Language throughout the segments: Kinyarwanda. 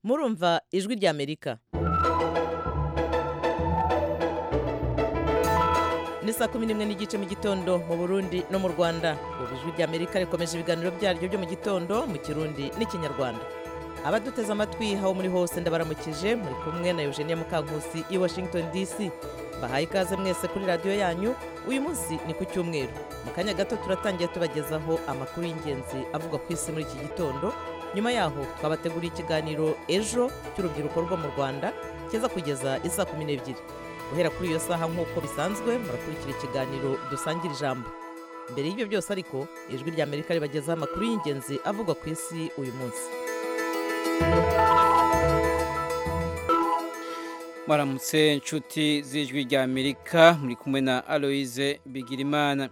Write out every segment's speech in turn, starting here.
murumva ijwi ry'amerika ni saa kumi n'imwe n'igice mu gitondo mu burundi no mu rwanda ubu ijwi ry'amerika rikomeje ibiganiro byaryo byo mu gitondo mu kirundi n'ikinyarwanda abaduteze amatwi aho muri hose ndabaramukije muri kumwe na eugenia mukankusi i washington dc bahaye ikaze mwese kuri radiyo yanyu uyu munsi ni ku cyumweru mu kanya gato turatangira tubagezaho amakuru y'ingenzi avugwa ku isi muri iki gitondo nyuma yaho twabateguriye ikiganiro ejo cy'urubyiruko rwo mu rwanda kiza kugeza isa kumi n'ebyiri guhera kuri iyo saha nk'uko bisanzwe murakurikira ikiganiro dusangira ijambo mbere y'ibyo byose ariko ijwi ry'amerika ribagezaho amakuru y'ingenzi avugwa ku isi uyu munsi mwaramutse inshuti z'ijwi ry'amerika muri kumwe na aloise bigirimana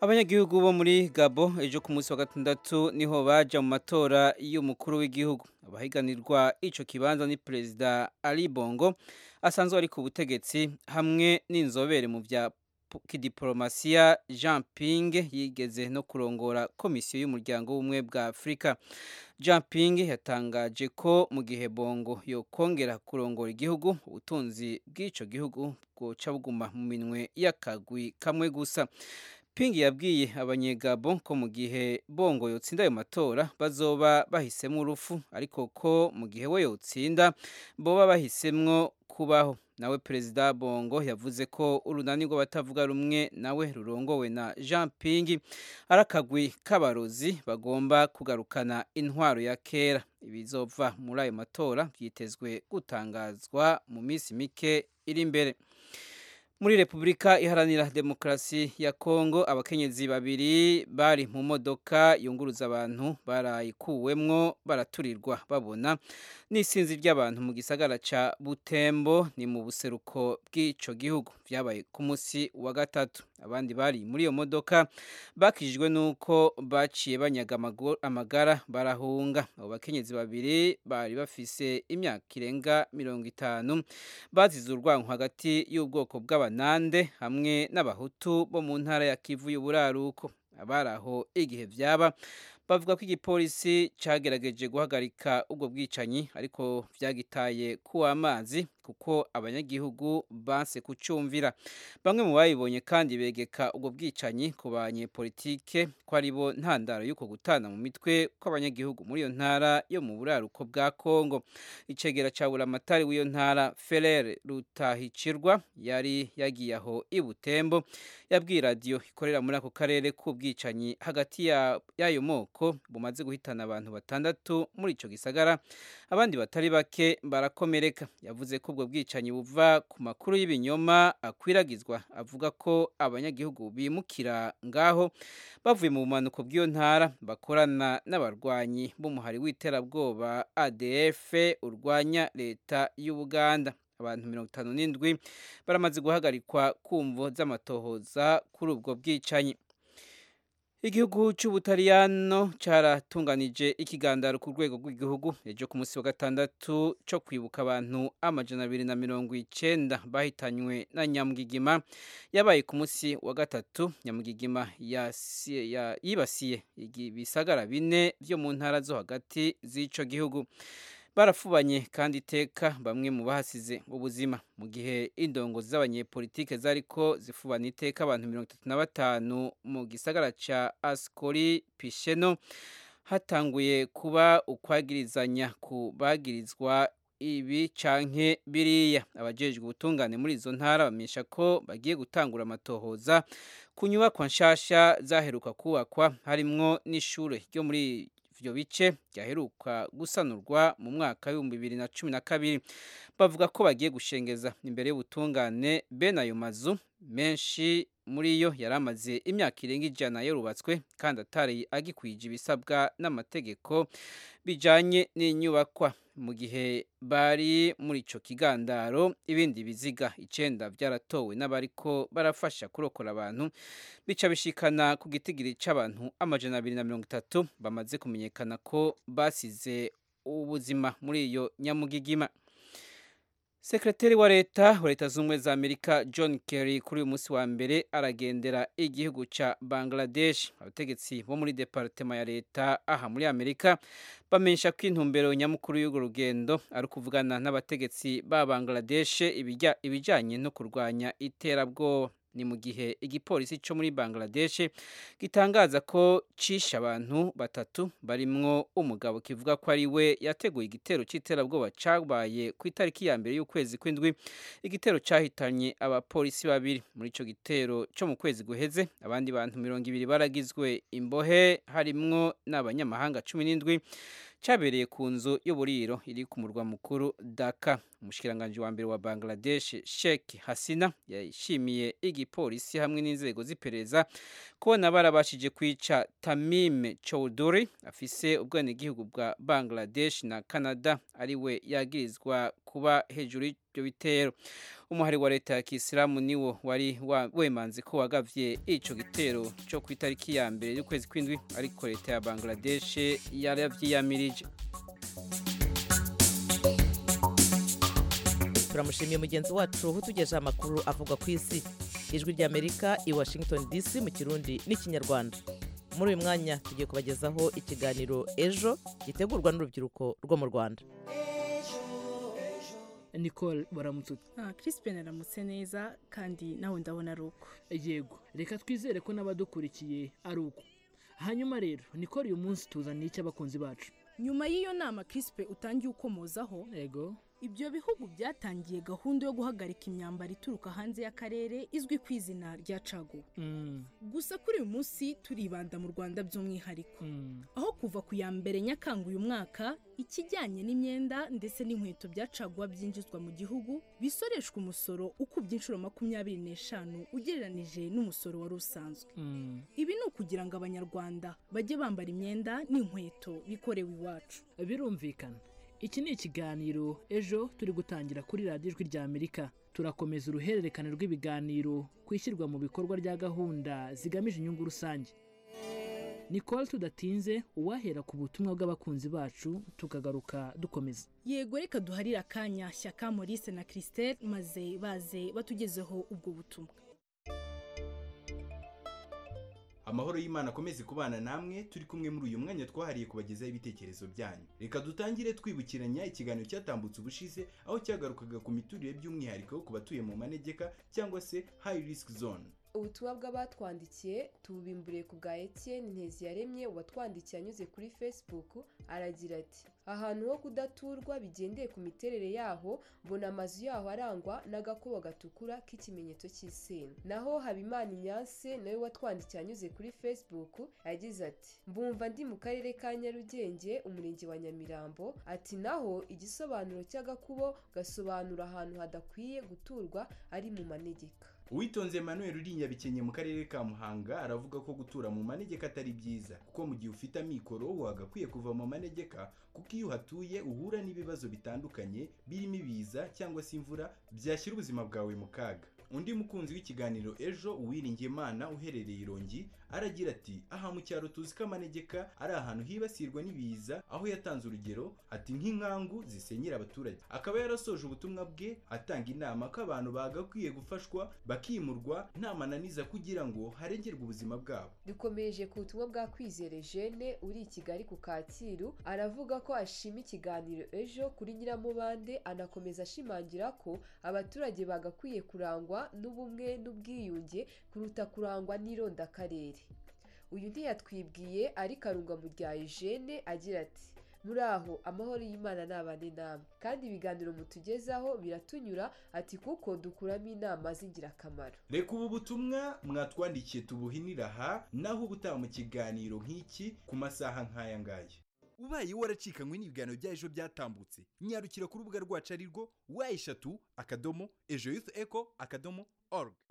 abanyagihugu bo muri gabo ejo ku munsi wa gatandatu niho bajya mu matora y'umukuru w'igihugu abahiganirwa icyo kibanza ni perezida ali bongo asanzwe ari ku butegetsi hamwe n'inzobere mu bya kidiporomasiya jean ping yigeze no kurongora komisiyo y'umuryango w'ubumwe bwa afurika jean ping yatangaje ko mu gihe bongo yokongera kurongora igihugu ubutunzi bw'icyo gihugu bwoca buguma mu minwe y'akagwi kamwe gusa pingi yabwiye abanyegabo ko mu gihe bongo yotsinda ayo matora bazoba bahisemo urupfu ariko ko mu gihe we yotsinda boba bahisemwo kubaho nawe perezida bongo yavuze ko urunani rw'abatavuga rumwe nawe rurongowe na jean pingi arakagwi k'abarozi bagomba kugarukana intwaro ya kera ibizova muri ayo matora byitezwe gutangazwa mu minsi mike iri imbere muri repubulika iharanira demokarasi ya kongo abakenyezi babiri bari mu modoka yunguruza abantu barayikuwemwo baraturirwa babona n'isinzi ry'abantu mu gisagara ca butembo ni mu buseruko bw'ico gihugu byabaye ku munsi wa gatatu abandi bari muri iyo modoka bakijijwe n'uko baciye banyaga amagara barahunga abo bakenyezi babiri bari bafise imyaka irenga mirongo itanu bazize urwango hagati y'ubwoko bw'abantu nande hamwe n'abahutu bo mu ntara ya kivu y'uburaruko abari aho igihe byaba bavuga ko igipolisi cyagerageje guhagarika ubwo bwicanyi ariko byagitaye ku amazi kuko abanyagihugu banse kucumvira bamwe mu bayibonye kandi begeka ubwo bwicanyi ku banyepolitike ko ari bo ntandaro y'uko gutana mu mitwe kw'abanyagihugu muri iyo ntara yo mu buraruko bwa kongo icegera cya buramatari w'iyo ntara ferere rutahicirwa yari yagiye aho i butembo yabwiye radiyo ikorera muri ako karere k'ubwicanyi hagati y'ayo moko bumaze guhitana abantu batandatu muri icyo gisagara abandi batari bake barakomereka yavuze ko ubwo bwicanyi buva ku makuru y'ibinyoma akwiragizwa avuga ko abanyagihugu bimukira ngaho bavuye mu bumanuko bw'iyo ntara bakorana n'abarwanyi b'umuhari w'iterabwoba adf urwanya leta y'ubuganda abantu mirongo itanu n'indwi baramaze guhagarikwa kumvo z'amatohoza kuri ubwo bwicanyi igihugu cy'ubutariyano cyaratunganije ikigandaro ku rwego rw'igihugu ejo ku munsi wa gatandatu cyo kwibuka abantu amajana abiri na mirongo icyenda bahitanywe na nyamugigima yabaye ku munsi wa gatatu nyamugigima yibasiye ibisagara bine byo mu ntara zo hagati z'icyo gihugu barafubanye kandi iteka bamwe mu bahasize ubuzima mu gihe indongozi z'abanyepolitike zariko zifubana iteka abantu mirongo itatu na batanu mu gisagara cya asikori pisheno hatanguye kuba ukwagirizanya ku bagirizwa ibi canke biriya abajejwe ubutungane muri izo ntara bamenyesha ko bagiye gutangura amatohoza ku nyubakwa nshasha zaheruka kubakwa harimwo n'ishure ryo muri ibyo bice byaheruka gusanurwa mu mwaka w'ibihumbi bibiri na cumi na kabiri bavuga ko bagiye gushengeza imbere y'ubutungane bene ayo mazu menshi muri yo yari amaze imyaka irenga ijana yarubatswe kandi atari agikwije ibisabwa n'amategeko bijyanye n'inyubakwa mu gihe bari muri icyo kigandaro ibindi biziga icyenda byaratowe n'abariko barafasha kurokora abantu bica bishikana ku gitigiri cy'abantu amajana abiri na mirongo itatu bamaze kumenyekana ko basize ubuzima muri iyo nyamugigima sekreteri wa leta wa leta z'ubumwe za amerika john kerry kuri uyu munsi wa mbere aragendera igihugu ca bangladesh abategetsi bo muri departema ya leta aha muri amerika bamenyesha ko intumbero nyamukuru y'urwo rugendo ari ukuvugana n'abategetsi ba bangladesh ibijya- ibijanye no kurwanya iterabwoba ni mu gihe igipolisi cyo muri bangladesh gitangaza ko cishe abantu batatu barimwo umugabo kivuga ko ari we yateguye igitero cy'iterabwoba cyabaye ku itariki ya mbere y'ukwezi kw'indwi igitero cyahitanye abapolisi babiri muri icyo gitero cyo mu kwezi guheze abandi bantu mirongo ibiri baragizwe imbohe harimwo n'abanyamahanga cumi n'indwi cyabereye ku nzu y'uburiro iri ku murwa mukuru daka umushikiranganji wa mbere wa bangladesh sheikh hasina yashimiye igipolisi hamwe n'inzego z'iperereza kubona barabashije kwica tamim chowdhury afise ubwenegihugu bwa bangladesh na canada ari we yagirizwa kuba hejuru y'ivyo bitero umuhari wa leta ya kisilamu niwo wari wa- wemanze ko wagavye ico gitero co ku itariki ya mbere y'ukwezi kw'indwi ariko leta ya bangladesh yarabyiyamirije turamushimiye mugenzi wacu utugejeho amakuru avuga ku isi ijwi ry'amerika i washington dc mu kirundi n'ikinyarwanda muri uyu mwanya tugiye kubagezaho ikiganiro ejo gitegurwa n'urubyiruko rwo mu rwanda nicole baramutse uti Ah, Crispin aramutse neza kandi nawe ndabona ari uko yego reka twizere ko n'abadukurikiye ari uko hanyuma rero nicole uyu munsi tuzaniye icy'abakunzi bacu nyuma y'iyo nama Crispin utangiye ukomozaho yego ibyo bihugu byatangiye gahunda yo guhagarika imyambaro ituruka hanze y'akarere izwi ku izina rya caguwa Mm, gusa kuri uyu munsi turibanda mu rwanda by'umwihariko mm. aho kuva ku ya mbere nyakanga uyu mwaka ikijyanye n'imyenda ndetse n'inkweto bya caguwa byinjizwa mu gihugu bisoreshwa umusoro ukubye inshuro makumyabiri n'eshanu ugereranije n'umusoro wari usanzwe Mm. ibi ni ukugira ngo abanyarwanda bajye bambara imyenda n'inkweto bikorewe iwacu birumvikana iki ni ikiganiro ejo turi gutangira kuri radiyo ijwi rya amerika turakomeza uruhererekane rw'ibiganiro ku ishyirwa mu bikorwa rya gahunda zigamije inyungu rusange nicole tudatinze uwahera ku butumwa bw'abakunzi bacu tukagaruka dukomeza yego reka duharire akanya shyaka maurice na christelle maze baze batugezeho ubwo butumwa amahoro y'imana akomeze kubana namwe turi kumwe muri uyu mwanya twahariye kubagezaho ibitekerezo byanyu reka dutangire twibukiranya ikiganiro cyatambutse ubushize aho cyagarukaga ku miturire by'umwihariko ku batuye mu manegeka cyangwa se high risk zone ubutumwa bw'abatwandikiye tububimburiye ku bwa Etienne Nteziyaremye watwandikiye anyuze kuri Facebook aragira ati ahantu ho kudaturwa bigendeye ku miterere yaho mbona amazu yaho arangwa n'agakubo gatukura k'ikimenyetso cy'isina naho Habimana Inyanse nawe watwandikiye anyuze kuri Facebook yagize ati mbumva ndi mu karere ka Nyarugenge umurenge wa Nyamirambo ati naho igisobanuro cy'agakubo gasobanura ahantu hadakwiye guturwa ari mu manegeka uwitonze emmanuel uri i nyabikenye mu karere ka muhanga aravuga ko gutura mu manegeka atari byiza kuko mu gihe ufite amikoro wagakwiye kuva mu manegeka kuko iyo uhatuye uhura n'ibibazo bitandukanye birimo ibiza cyangwa se imvura byashyira ubuzima bwawe mu kaga undi mukunzi w'ikiganiro ejo uwiringiyimana uherereye irongi aragira ati aha mu cyaro tuzi ko amanegeka ari ahantu hibasirwa n'ibiza aho yatanze urugero ati nk'inkangu zisenyera abaturage akaba yarasoje ubutumwa bwe atanga inama ko abantu bagakwiye gufashwa bakimurwa nta mananiza kugira ngo harengerwe ubuzima bwabo dukomeje ku butumwa bwa kwizere jene uri i kigali ku kacyiru aravuga ko ashima ikiganiro ejo kuri nyiramubande anakomeza ashimangira ko abaturage bagakwiye kurangwa n'ubumwe n'ubwiyunge kuruta kurangwa n'irondakarere uyu ntiyatwibwiye ariko arunga mu rya ejene agira ati muri aho amahoro y'imana nabane namwe kandi ibiganiro mutugezaho biratunyura ati kuko dukuramo inama z'ingirakamaro reka ubu butumwa mwatwandikiye tubuhinira aha naho ubutaha mu kiganiro nk'iki ku masaha nk'aya ngaya ubaye waracikanywe n'ibiganiro bya ejo byatambutse nyarukira ku rubuga rwacu ari rwo wa eshatu akadomo ejo yufu eko akadomo oruga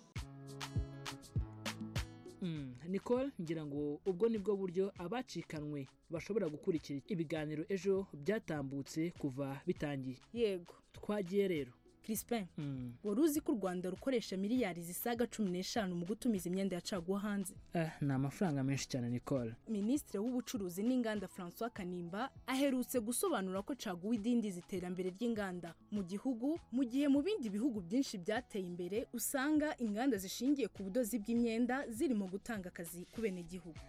Mm, Nicole ngira ngo ubwo nibwo buryo abacikanwe bashobora gukurikira ibiganiro ejo byatambutse kuva bitangiye yego twagiye rero Crispin Mm. wari uzi ko u Rwanda rukoresha miliyari zisaga cumi n'eshanu mu gutumiza imyenda ya caguwa hanze Eh, ni amafaranga menshi cyane Nicole minisitiri w'ubucuruzi n'inganda francois kanimba aherutse gusobanura ko caguwa idindiza iterambere ry'inganda mu gihugu mu gihe mu bindi bihugu byinshi byateye imbere usanga inganda zishingiye ku budozi bw'imyenda zirimo gutanga akazi ku benegihugu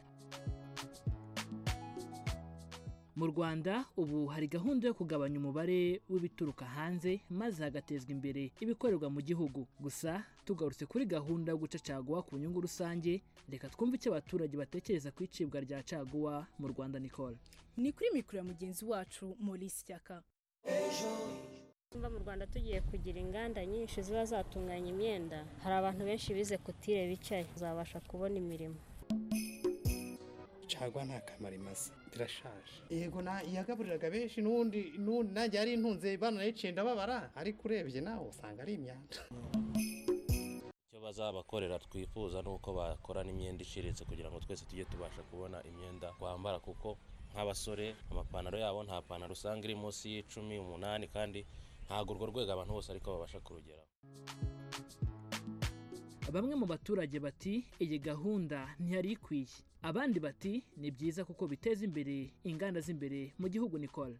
mu rwanda ubu hari gahunda yo kugabanya umubare w'ibituruka hanze maze hagatezwa imbere ibikorerwa mu gihugu gusa tugarutse kuri gahunda yo guca caguwa ku nyungu rusange reka twumve icyo abaturage batekereza ku icibwa rya caguwa mu rwanda Nicole ni kuri mikoro ya mugenzi wacu maurice cyaka tumva mu rwanda tugiye kugira inganda nyinshi ziba zatunganya imyenda hari abantu benshi bize kutire bicaye uzabasha kubona imirimo cagwa nta kamaro imaze irashaje yego na yagaburiraga benshi n'ubundi n'ubundi nanjye yari intunze banayiciye ndababara ariko urebye nawe usanga ari imyanda icyo bazabakorera twifuza ni uko bakorana imyenda iciriritse kugira ngo twese tujye tubasha kubona imyenda twambara kuko nk'abasore amapantaro yabo nta pantaro usanga iri munsi y'icumi umunani kandi ntabwo urwo rwego abantu bose ariko babasha kurugeraho bamwe mu baturage bati iyi gahunda ntiyari ikwiye abandi bati ni byiza kuko biteza imbere inganda z'imbere mu gihugu Nicole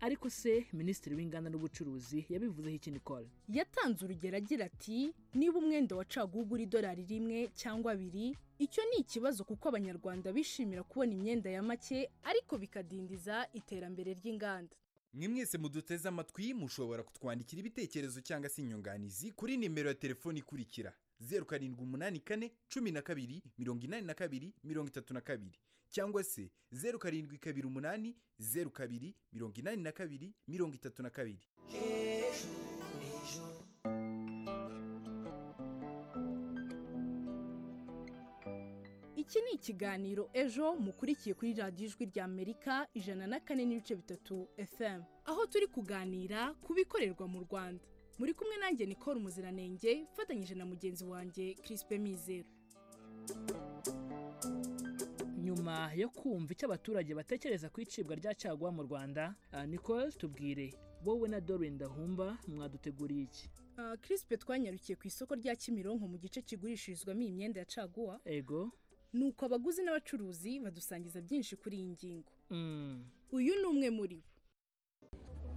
ariko se minisitiri w'inganda n'ubucuruzi yabivuzeho iki Nicole yatanze urugero agira ati niba umwenda wa caguwa ugura idolari rimwe cyangwa abiri icyo ni ikibazo kuko abanyarwanda bishimira kubona imyenda ya make ariko bikadindiza iterambere ry'inganda mwe mwese muduteze amatwi mushobora kutwandikira ibitekerezo cyangwa se inyunganizi kuri nimero ya telefoni ikurikira zeru karindwi umunani kane cumi na kabiri mirongo inani na kabiri mirongo itatu na kabiri cyangwa se zeru karindwi kabiri umunani zeru kabiri mirongo inani na kabiri mirongo itatu na kabiri iki ni ikiganiro ejo mukurikiye kuri radiyo ijwi rya amerika ijana na kane n'ibice bitatu fm aho turi kuganira ku bikorerwa mu rwanda muri kumwe nanjye nicole umuziranenge mfatanyije na mugenzi wanjye crispe mizero nyuma yo kumva icyo abaturage batekereza ku icibwa rya caguwa mu rwanda ah, Nicole tubwire wowe na Doreen Ndahumba mwaduteguriye iki Ah, crispe twanyarukiye ku isoko rya kimironko mu gice kigurishirizwamo iyi myenda ya caguwa ego nuko abaguzi n'abacuruzi badusangiza byinshi kuri iyi ngingo Mm. uyu ni umwe muri bo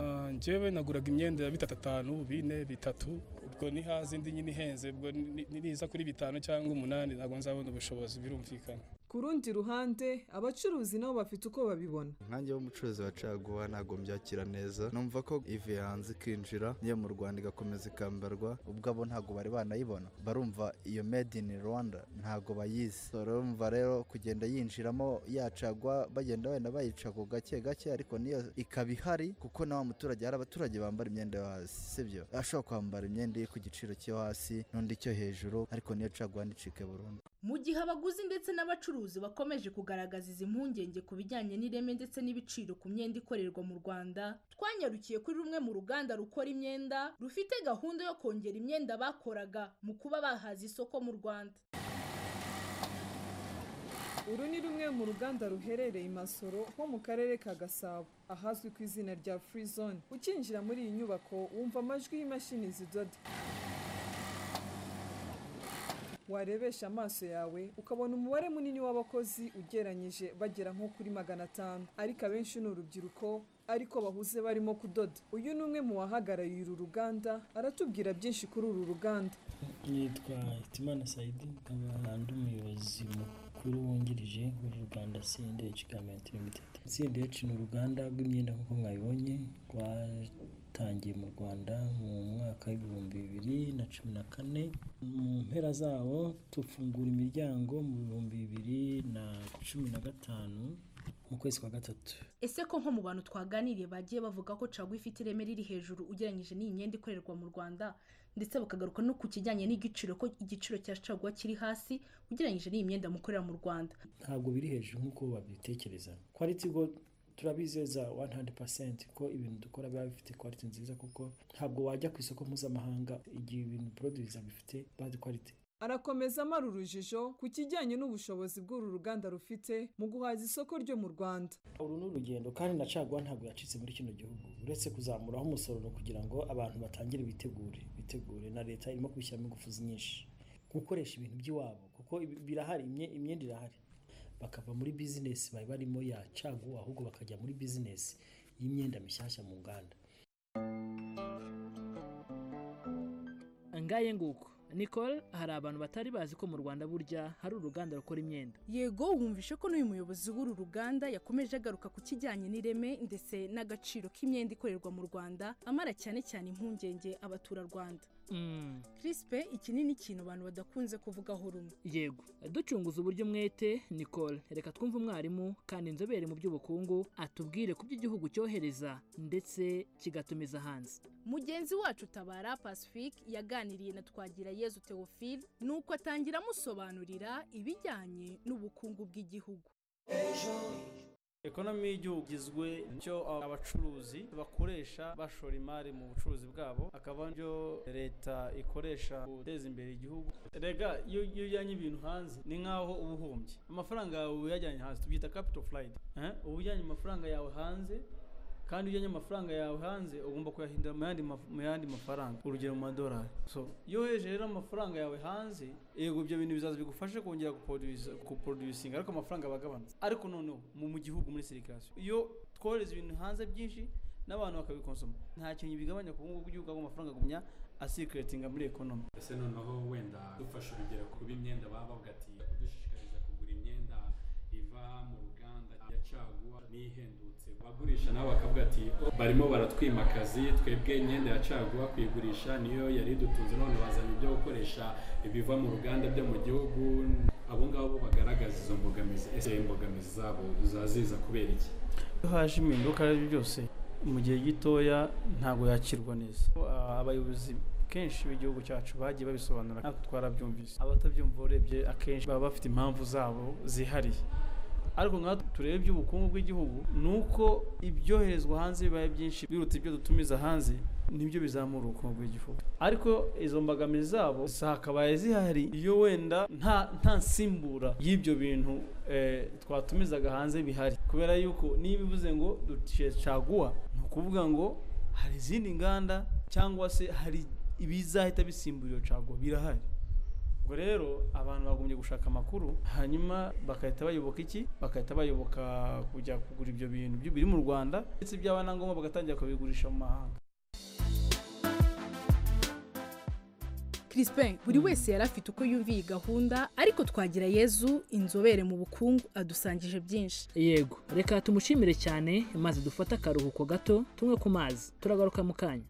Ah, njyewe naguraga imyenda ya bitatu atanu bine bitatu ubwo ni hazindi nyine ihenze ubwo ni- ni- niza kuri bitanu cyangwa umunani ntabwo nzabona ubushobozi birumvikana ku rundi ruhande abacuruzi nabo bafite uko babibona nkanjye w'umucuruzi wa caguwa ntabwo mbyakira neza numva ko ivuye hanze ikinjira niyo mu rwanda igakomeza ikambarwa ubwabo ntabwo bari banayibona barumva iyo made in rwanda ntabwo bayizi barumva rero kugenda yinjiramo yacagwa bagenda wenda bayicago gake gake ariko niyo ikaba ihari kuko na wa muturage hari abaturage bambara imyenda yo hasi sibyo ashobora kwambara imyenda iri ku giciro cyo hasi n'undi cyo hejuru ariko niyo caguwa nticike burundu mu gihe abaguzi ndetse n'abacuruzi bakomeje kugaragaza izi mpungenge ku bijyanye n'ireme ndetse n'ibiciro ku myenda ikorerwa mu rwanda twanyarukiye kuri rumwe mu ruganda rukora imyenda rufite gahunda yo kongera imyenda bakoraga mu kuba bahaza isoko mu rwanda uru ni rumwe mu ruganda ruherereye i masoro ho mu karere ka gasabo ahazwi ku izina rya free zone ukinjira muri iyi nyubako wumva amajwi y'imashini zidoda warebesha amaso yawe ukabona umubare munini w'abakozi ugereranyije bagera nko kuri magana atanu ariko abenshi ni urubyiruko ariko bahuze barimo kudoda uyu ni umwe mu bahagarariye uru ruganda aratubwira byinshi kuri uru ruganda nitwa hitimana sayidi nkaba ndi umuyobozi mukuru wungirije w'uruganda sindh garment limited sindh ni uruganda rw'imyenda nk'uko mwabibonye rwatangiye mu rwanda mu mwaka w'ibihumbi bibiri na cumi na kane mu mpera zawo tufungura imiryango mu bihumbi bibiri na cumi na gatanu mu kwezi kwa gatatu ese ko nko mu bantu twaganiriye bagiye bavuga ko caguwa ifite ireme riri hejuru ugereranyije n'iyi myenda ikorerwa mu rwanda ndetse bakagaruka no ku kijyanye n'igiciro ko igiciro cya caguwa kiri hasi ugereranyije n'iyi myenda mukorera mu rwanda ntabwo biri hejuru nk'uko babitekereza quality go turabizeza 100% ko ibintu dukora biba bifite quality nziza kuko ntabwo wajya ku isoko mpuzamahanga igihe ibintu produce bifite bad quality arakomeza amara urujijo ku kijyanye n'ubushobozi bw'uru ruganda rufite mu guhaza isoko ryo mu rwanda uru ni urugendo kandi na caguwa ntabwo yacitse muri kino gihugu uretse kuzamuraho umusoro no kugira ngo abantu batangire bitegure bitegure na leta irimo kubishyiramo ingufu nyinshi gukoresha ibintu by'iwabo kuko ibi- birahari imye- imyenda irahari bakava muri bizinesi bari barimo ya caguwa ahubwo bakajya muri bizinesi y'imyenda mishyashya mu nganda ngaye nguko nicole hari abantu batari bazi ko mu rwanda burya hari uruganda rukora imyenda yego wumvishe ko n'uyu muyobozi w'uru ruganda yakomeje agaruka ku kijyanye n'ireme ndetse n'agaciro k'imyenda ikorerwa mu rwanda amara cyane cyane impungenge abaturarwanda Mm, crispe iki ni n'ikintu abantu badakunze kuvugaho rumwe yego ducunguza uburyo umwete nicole reka twumve umwarimu kandi inzobere mu by'ubukungu atubwire ku byo igihugu cyohereza ndetse kigatumiza hanze mugenzi wacu tabara pacifique yaganiriye na twagira yezu teofile nuko atangira amusobanurira ibijyanye n'ubukungu bw'igihugu ekonomi y'igihugu igizwe n'icyo abacuruzi bakoresha bashora imari mu bucuruzi bwabo akaba n'ibyo leta ikoresha guteza imbere igihugu rega iyo iyo ujyanye ibintu hanze ni nk'aho uba uhombye amafaranga yawe uyajyanye hanze tubyita capital flight Eh, uba ujyanye amafaranga yawe hanze kandi iyo ujyanye amafaranga yawe hanze ugomba kuyahindura mu yandi maf- mu yandi mafaranga urugero mu madolari so iyo wohereje rero amafaranga yawe hanze yego ibyo bintu bizaza bigufashe kongera guproduce- guproducinga ariko amafaranga aba agabanutse ariko noneho mu mu gihugu muri sirikasiyo iyo twohereza ibintu hanze byinshi n'abantu bakabikonsoma nta kintu bigabanya ku bukungu bw'igihugu ahubwo amafaranga agumya asirikiratinga muri ekonomi ese noneho wenda dufashe urugero ku b'imyenda baba bavuga ati kudushishikariza kugura imyenda iva mu ruganda ya caguwa n'ihendutse bagurisha nabo bakavuga ati "Oh, barimo baratwimakazi twebwe imyenda ya caguwa kuyigurisha niyo yari idutunze none bazanye ibyo gukoresha ibiva mu ruganda byo mu gihugu abo ngabo bagaragaza izo mbogamizi ese imbogamizi zabo zaziza kubera iki iyo haje impinduka ari byo byose mu gihe gitoya ntabwo yakirwa neza Ah, abayobozi kenshi b'igihugu cyacu bagiye babisobanura natwe twarabyumvise abatabyumva urebye akenshi baba bafite impamvu zabo zihariye ariko nkatwe turebe iby'ubukungu bw'igihugu ni uko ibyoherezwa hanze bibaye byinshi biruta ibyo dutumiza hanze nibyo bizamura ubukungu bw'igihugu ariko izo mbogamizi zabo zakabaye zihari iyo wenda nta nta nsimbura y'ibyo bintu eh, twatumizaga hanze bihari kubera yuko niba ivuze ngo duciye caguwa ni ukuvuga ngo hari izindi nganda cyangwa se hari ibizahita bisimbura iyo caguwa birahari ubwo rero abantu bagombye gushaka amakuru hanyuma bagahita bayoboka iki bagahita bayoboka kujya kugura ibyo bintu byo biri mu rwanda ndetse byaba na ngombwa bagatangira kubigurisha mu mahanga crispin buri wese yari afite uko yumviye iyi gahunda ariko twagira yezu inzobere mu bukungu adusangije byinshi yego reka tumushimire cyane maze dufate akaruhuko gato tumwe ku mazi turagaruka mu kanya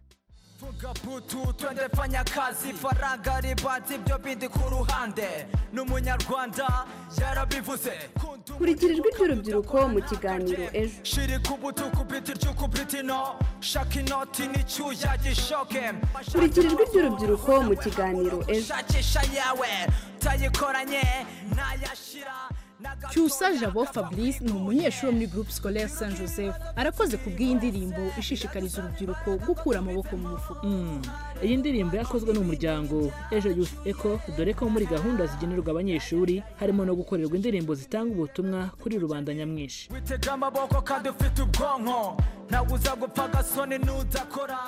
tugaputu twende fanya kazi faranga ribanza ibyo bindi ku ruhande n'umunyarwanda yarabivuze kurikira ijwi ry'urubyiruko mu kiganiro ejo shiri ku butuku biti ry'ukubritino shaka inoti n'icyuya gishoke kurikira ijwi ry'urubyiruko mu kiganiro ejo shakisha yawe tayikoranye ntayashira cyusa jabo fabrice ni umunyeshuri wo muri groupe scolaire saint joseph arakoze ku bw'iyi ndirimbo ishishikariza urubyiruko gukura amaboko mu mufuka Mm, iyi ndirimbo yakozwe n'umuryango ejo youth eco dore ko muri gahunda zigenerwa abanyeshuri harimo no gukorerwa indirimbo zitanga ubutumwa kuri rubanda nyamwinshi witega amaboko kandi ufite ubwonko ntabwo uza gupfa agasoni n'udakora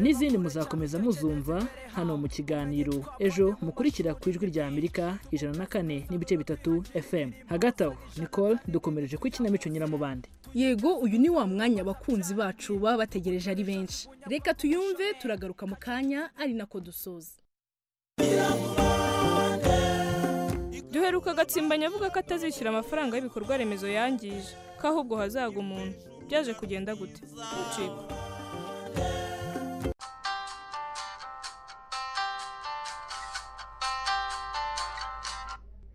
n'izindi muzakomeza muzumva hano mu kiganiro ejo mukurikira ku ijwi rya amerika ijana na kane n'ibice bitatu fm hagati aho nicole dukomereje ku ikinamico nyiramubande yego uyu ni wa mwanya abakunzi bacu baba bategereje ari benshi reka tuyumve turagaruka mu kanya ari nako dusoza duheruka agatsimbanya avuga ko atazishyura amafaranga y'ibikorwa remezo yangije ko ahubwo hazaga umuntu byaje kugenda gute ucika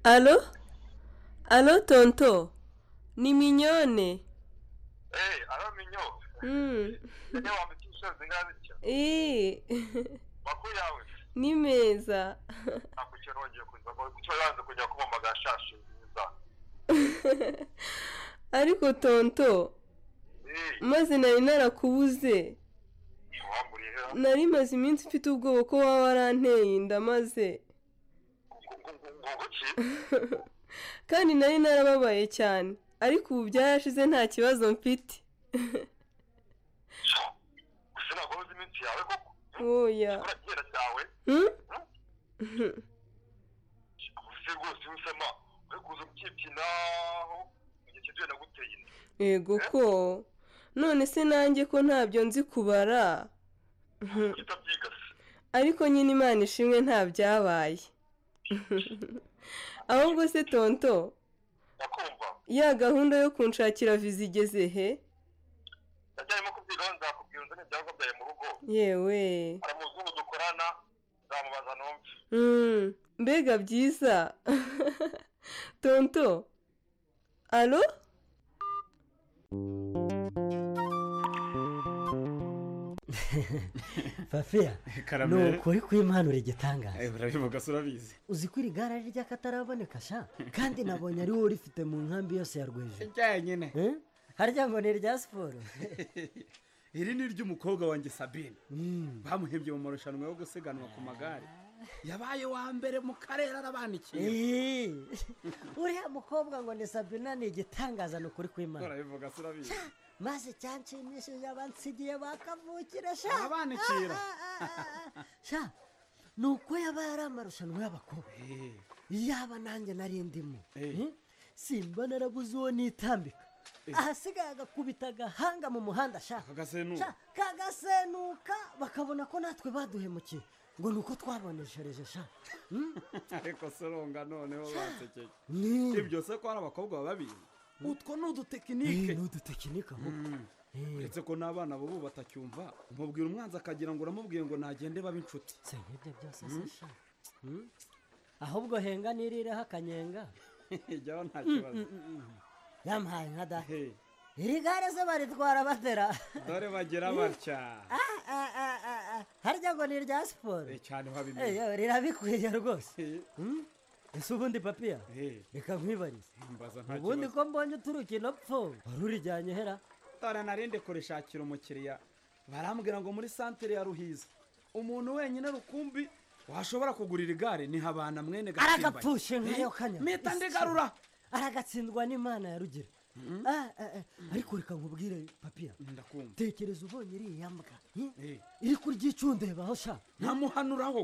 alo alo tonto ni minyone Eh, alo minyo. Mm. Ujye wambika imisozi ngaho bityo. Ee. Makuru yawe ni meza nakurikiye nongeye kuza ngo kuko yanze kujya kubomba agashashi nziza. ariko tonto maze nari narakubuze nari maze iminsi mfite ubwoba ko waba waranteye inda maze Ubwo bunguki kandi nari narababaye cyane ariko ubu byarashize nta kibazo mfite gusa ntabwo uzi iminsi yawe koko oya urabona kera cyawe Hmm? uvuze rwose usama uri kuza ukibyinaho mu gihe cy'izuba naguteye inda yego ko none se nanjye ko ntabyo nzi kubara Hmm. ariko nyine imana ishimwe nta byabaye ahubwo se tonto ya gahunda yo kunshakira viza igeze he ndacyarimo kubyigaho nzakubwira unzane ibyago byawe mu rugo yewe hari umuzungu dukorana nzamubaza numve Mm, mbega byiza tonto alo fafiya Karame. ni ukuri kw'impanuro igitangaza Eh, urabivuga se urabizi uzi ko iri gare ari ry'akataraboneka sha kandi nabonye ari wowe urifite mu nkambi yose ya rweje ryanyine harya ngo ni irya siporo iri ni iry'umukobwa wanjye sabine bamuhembye mu marushanwa yo gusiganwa ku magare yabaye wa mbere mu karere arabanikiye Eh, uriya mukobwa ngo ni sabina ni igitangaza ni ukuri kw'imana urabivuga se urabizi maze cyanshimishije abansigiye bakavukira sha Abanikira. Ah, ah, ah, ah. sha ni uko yaba yari amarushanwa y'abakobwa yaba nanjye nari ndimo Hmm? simba narabuze uwo nitambika ahasigaye agakubita agahanga mu muhanda sha kagasenuka Sha, kagasenuka bakabona ko natwe baduhemukiye ngo ni uko twaboneshereje sha Hmm? ariko se uronga noneho basekeje Ni. ibyo se ko hari abakobwa bababizi utwo ni udutekinike ni udutekinike ahubwo uretse ko n'abana b'ubu batacyumva umubwira umwanzi akagira ngo uramubwiye ngo nagende babe inshuti si nk'ibyo byose se sha Hmm? ahubwo henga nirireho akanyenga ijyaho nta Mm, kibazo mm, mm, mm. yampaye nka data iri gare se baritwara batera dore bagira batya Ah, ah, ah, ah, ah. harya ngo ni irya siporo Eh, cyane Eh, babimenye yo, rirabikwiye rwose Hmm? ese ubundi papiya reka nkwibarize mbaza nta ubundi kibazo ko mbonye uturuka ino pfo wari urijyanye hera dore narinde kurishakira umukiriya barambwira ngo muri santere ya ruhiza umuntu wenyine rukumbi washobora kugurira igare ni habana mwene aragapfushe nkayo kanya meta ndegarura aragatsindwa n'imana ya rugira Ah, ah, ah. ariko reka nkubwire papiya ndakumva tekereza ubonye iriya mbwa hmm? iri kurya icundebaho sha ntamuhanuraho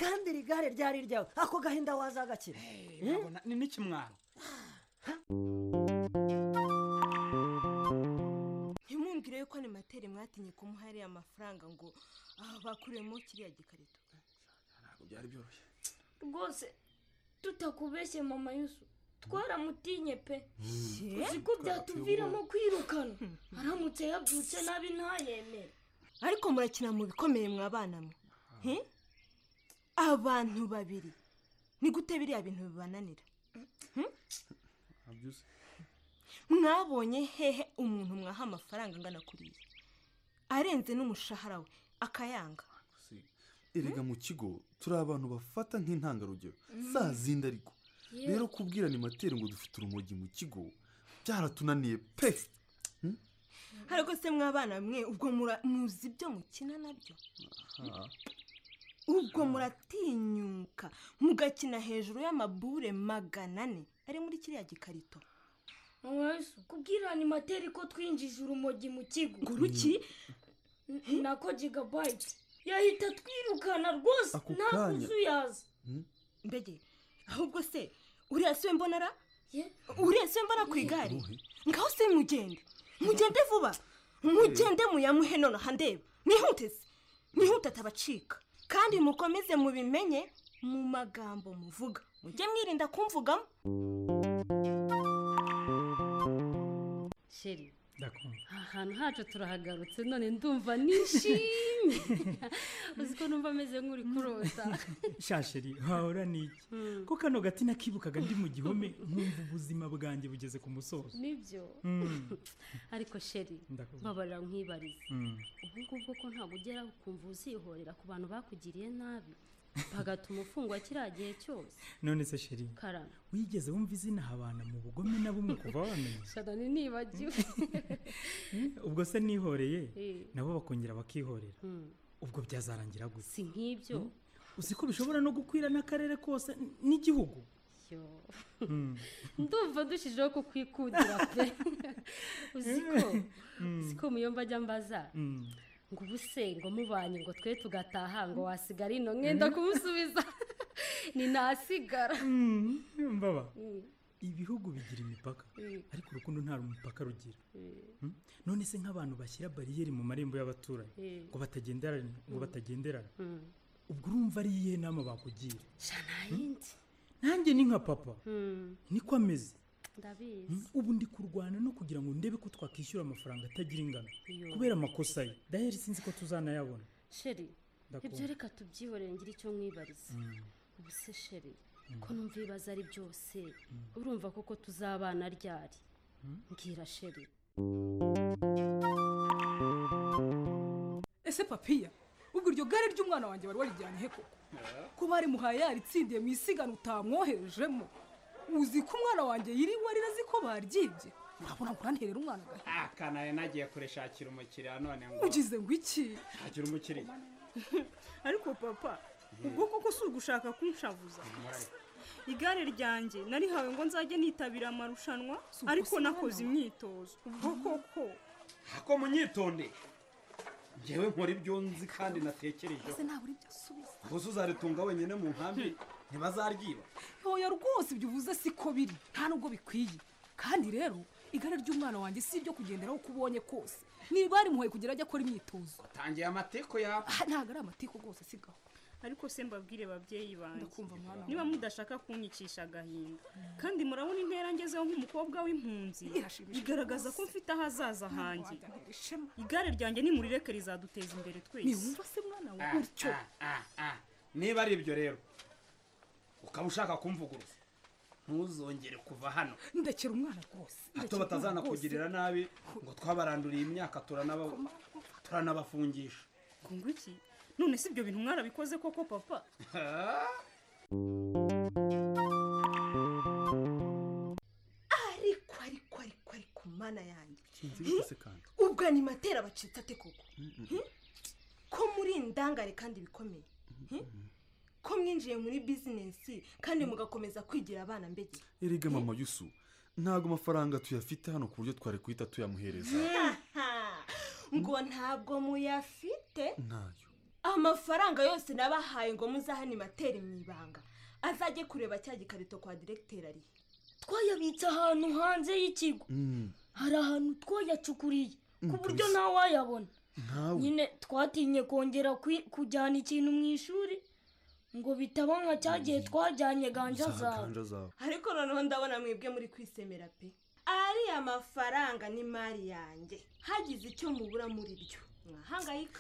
kandi iri gare ryari ryawe ako gahinda wazagakira nabona ni n'ikimwaro ntimwumvire yuko ni materi mwatinye kumuha ariya amafaranga ngo aha bakuremo kiriya gikarito ntabwo byari byoroshye rwose tutakubeshye mama yusu twaramutinye pe uzi ko byatuviramo kwirukana aramutse yabyutse nabi ntayemere ariko murakina mu bikomeye mwabana mwe He? abantu babiri ni gute biriya bintu bibananira Hmm? mwabonye hehe umuntu mwaha amafaranga angana kuriya arenze n'umushahara we akayanga erega mu kigo turi abantu bafata nk'intangarugero za zindi ariko Yewe. rero kubwirana imateri ngo dufite urumogi mu kigo byaratunaniye pe hari se mwabana mwe ubwo mura- muzi ibyo mukina nabyo ubwo muratinyuka mugakina hejuru y'amabure magana ane ari muri kiriya gikarito mama yusu kubwirana imateri ko twinjije urumogi mu kigo ngo ruki nako jigabayiti yahita twirukana rwose Ako nta kanya. kuzuyaza mbege ahubwo se uriya se mbonara uriya se mbona ku igare ngaho se mugende mugende vuba mugende muyamuhe nonaha ndeba mwihuteze mwihute atabacika kandi mukomeze mubimenye mu magambo muvuga mujye mwirinda kumvugamo sheri aha hantu hacu turahagarutse none ndumva nishimye uzi ko numva ameze nk'uri kurota shasheri wahora n'iki Mm. ko kano gati nakibukaga ndi mu gihome nkumva ubuzima bwanjye bugeze ku musozo nibyo Mm. ariko sheri Ndakubwira. babarira nk'ibarize Mm. ubu ngubwo ko ntabwo ugera ukumva uzihorera ku bantu bakugiriye nabi bagatuma ufungwa kiriya gihe cyose none se sheri karame wigeze wumva izina habana mu bugome na bumwe kuva wamenya shana nibagiwe ubwo se nihoreye Eh. nabo bakongera bakihorera Mm. ubwo byazarangira gusa si nk'ibyo uzi ko bishobora no gukwira n'akarere kose n- n'igihugu Mm. ndumva ndushijeho kukwikundira pe uzi ko uzi ko muyomba ajya mbaza Mm. ngo ubu se ngo mubanye ngo twe tugataha ngo wasigara ino mwenda kumusubiza ni nasigara mbaba Mm. ibihugu bigira imipaka Mm. ariko urukundo nta rumupaka rugira Mm? none se nk'abantu bashyira bariyeri mu marembo y'abaturanyi Mm. ngo batagenderana ngo Mm. batagenderana Mm. ubwo urumva ari iyihe nama bakugira yindi nanjye ni nka papa Mm. niko ameze ndabizi Mm, ubu ndi kurwana no kugira ngo ndebe ko twakwishyura amafaranga atagira ingano Iyo. kubera amakosa ye daheri sinzi ko tuzanayabona sheri Ndakumva. ibyo reka tubyihorere ngire icyo mwibariza ubu se sheri ko numva ibibazo ari byose urumva koko tuzabana ryari mbwira sheri ese papiya ubwo iryo gare ry'umwana wanjye wari warijyanye he koko ko bari muhaye yaritsindiye mu isiganwa utamwoherejemo uzi ko umwana wanjye yiriwe arira azi ko baryibye urabona ngo uranterera umwana gahe akanaye nagiye kurishakira umukiriya none ngo ugize ngo iki shakira umukiriya ariko papa ubwo koko si ugushaka kunshavuza igare ryanjye narihawe ngo nzajye nitabira amarushanwa ariko nakoze imyitozo ubwo koko ako munyitonde ngewe nkora ibyo nzi kandi natekerejeho ntabura ibyo asubiza gusa uzaritunga wenyine mu nkambi ntibazaryiba ntoya rwose ibyo uvuze siko biri nta nubwo bikwiye kandi rero igare ry'umwana wanjye si iryo kugenderaho uko ubonye kose niba yarimuhaye kugira ajye akora imyitozo tangiye amateko yawe aha ntabwo ari amatiko rwose sigaho ariko se mbabwire babyeyi banjye Ndakumva mwana niba wanjye. mudashaka kunyikisha agahinda kandi murabona intera ngezeho nk'umukobwa w'impunzi Irashimishije bigaragaza ko rwose. mfite ahazaza hanjye Ntiwajyanira ishema. igare ryanjye nimurireke rizaduteza imbere twese ntiwumva se mwana we Ah, gutyo ah, ah, ah. niba ari ibyo rero ukaba ushaka kumvuguruza ntuzongere kuva hano ndekera umwana rwose hato batazanakugirira nabi ngo twabaranduriye imyaka turanaba- turanabafungisha ngo iki none si ibyo bintu mwarabikoze koko papa ariko ariko ariko ariko mana yanjye sinzi bikose kandi ubwo animateri bacitse ate koko ko muri indangare kandi bikomeye Hmm? ko mwinjiye muri bizinesi kandi mugakomeza kwigira abana mbegera erega mama yusu ntabwo amafaranga tuyafite hano ku buryo twari guhita tuyamuhereza ngo ntabwo muyafite ntayo amafaranga yose nabahaye ngo muzahane materi mu ibanga azajye kureba cya gikarito kwa diregiteri arihe twayabitse ahantu hanze y'ikigo hari ahantu twayacukuriye ku buryo nawe wayabona nkawe nyine twatinye kongera kwi- kujyana ikintu mu ishuri ngo bitaba nka cya gihe twajyanye ganja zawe zaganje zawe ariko noneho ndabona mwebwe muri kwisemera pe ariya mafaranga n'imari yanjye hagize icyo mubura muri byo mwahangayika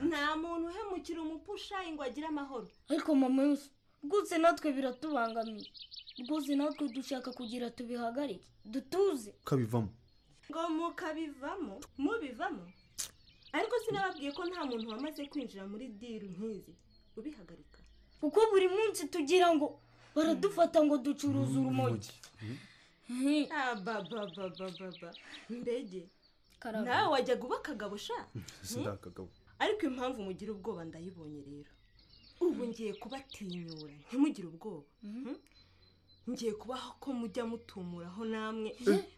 nta muntu uhemukira umupushayi ngo agire amahoro ariko mama yose rwose natwe biratubangamiye rwose natwe dushaka kugira tubihagarike dutuze kabivamo ngo mukabivamo mubivamo ariko sinababwiye ko nta muntu wamaze kwinjira muri diru nk'izi ubihagarika kuko buri munsi tugira ngo baradufata ngo ducuruze urumogi ababababababa mbege Karabo. nawe wajyaga uba akagabo sha sida akagabo ariko impamvu mugira ubwoba ndayibonye rero ubu ngiye kubatinyura ntimugire ubwoba Mhm. ngiye kubaho ko mujya mutumuraho namwe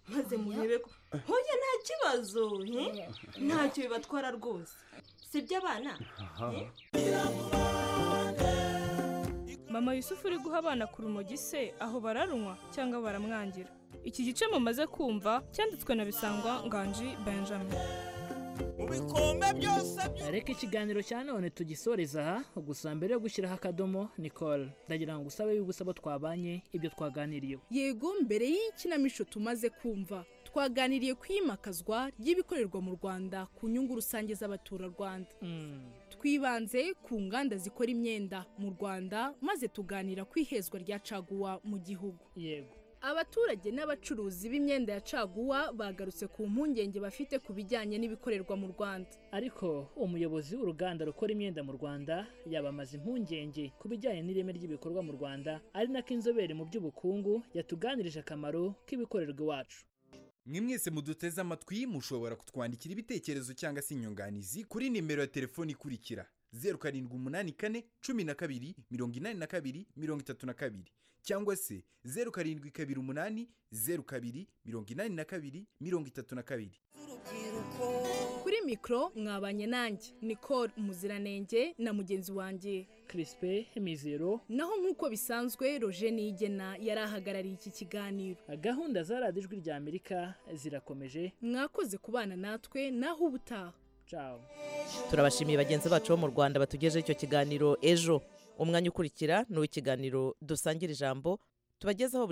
maze murebe ko hoya nta kibazo he? ntacyo bibatwara rwose sibyo abana aha mama yusufu uri guha abana ku rumogi se aho bararunywa cyangwa baramwangira iki gice mumaze kumva cyanditswe na bisangwa nganji benjamin reka ikiganiro cya none tugisoreza aha gusa mbere yo gushyiraho akadomo nicole ndagira ngo usabe y'uko usaba twabanye ibyo twaganiriyeho yego mbere y'ikinamico tumaze kumva twaganiriye ku iyimakazwa ry'ibikorerwa mu rwanda ku nyungu rusange z'abaturarwanda twibanze ku nganda zikora imyenda mu rwanda maze tuganira ku ihezwa rya caguwa mu gihugu yego abaturage n'abacuruzi b'imyenda ya caguwa bagarutse ku mpungenge bafite ku bijyanye n'ibikorerwa mu rwanda ariko umuyobozi w'uruganda rukora imyenda mu rwanda yabamaze impungenge ku bijyanye n'ireme ry'ibikorwa mu rwanda ari nako inzobere mu by'ubukungu yatuganirije akamaro k'ibikorerwa iwacu mwe mwese muduteze amatwi mushobora kutwandikira ibitekerezo cyangwa se inyunganizi kuri nimero ya telefoni ikurikira zeru karindwi umunani kane cumi na kabiri mirongo inani na kabiri mirongo itatu na kabiri cyangwa se zeru karindwi kabiri umunani zeru kabiri mirongo inani na kabiri mirongo itatu na kabiri kuri mikoro mwabanye nanjye nicole umuziranenge na mugenzi wanjye kirispe mizero naho nk'uko bisanzwe roje niyigena yari ahagarariye iki kiganiro gahunda za radiyo ijwi rya amerika zirakomeje mwakoze kubana natwe naho ubutaha cawo turabashimiye bagenzi bacu bo mu rwanda batugejeho icyo kiganiro ejo umwanya ukurikira ni uw'ikiganiro dusangira ijambo tubagezaho